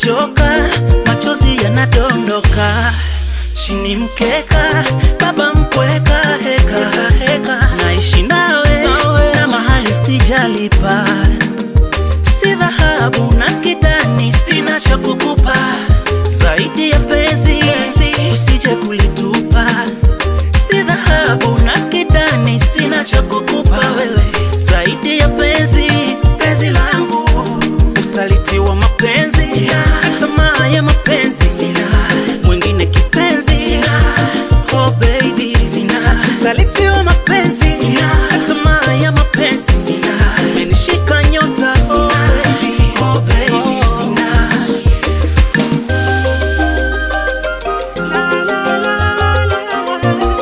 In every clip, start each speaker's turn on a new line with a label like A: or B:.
A: nachoka, machozi yanadondoka chini mkeka, baba mpweka, heka heka, naishi nawe na mahali sijalipa, si dhahabu na kidani, sina cha kukupa zaidi ya penzi, usije kulitupa, si dhahabu na kidani, sina cha kukupa wewe zaidi ya penzi, penzi langu, usaliti wa mapenzi, tamaa ya mapenzi, mwingine kipenzi, oh baby, usaliti wa mapenzi, tamaa ya mapenzi, umenishika nyota, oh baby, oh baby, La, la, la, la.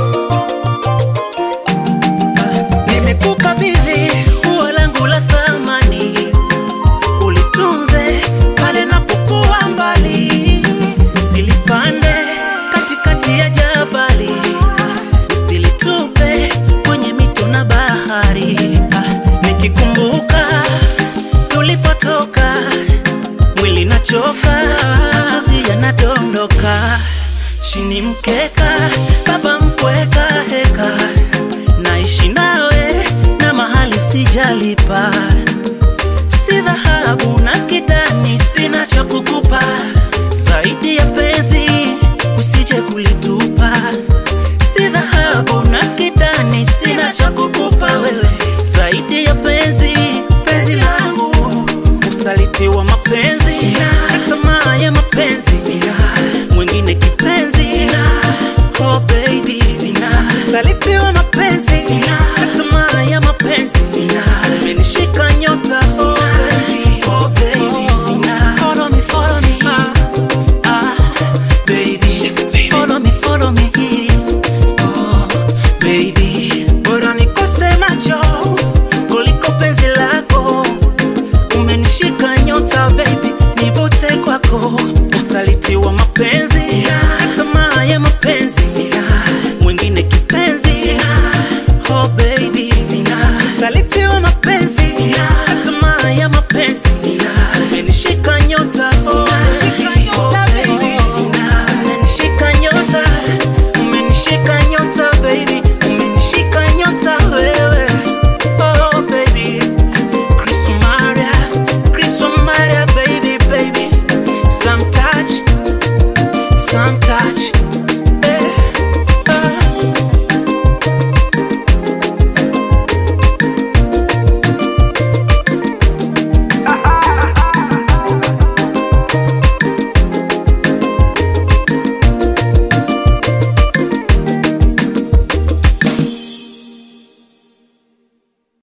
A: Nimekukabidhi ua langu la thamani, ulitunze pale napokuwa mbali, usilipande katikati ya jabali, usilitupe kwenye mito na bahari. Ah, Nikikumbuka tulipotoka, mwili nachoka, machozi yanadondoka chini mkeka, baba mpweka, heka naishi nawe na mahali sijalipa, si dhahabu na kidani, sina cha kukupa zaidi ya penzi, usije kulitupa, si dhahabu na kidani, sina cha kukupa wewe zaidi ya penzi, penzi langu, usaliti wa mapenzi, tamaa ya mapenzi, mwingine kipenzi, oh baby, usaliti wa mapenzi, tamaa ya mapenzi, umenishika nyota, oh baby, oh baby, follow me, follow me, ah, ah, baby, follow me, follow me, oh baby, bora nikose macho kuliko penzi lako umenishika nyota baby, nivute kwako, usaliti wa mapenzi, tamaa ya mapenzi,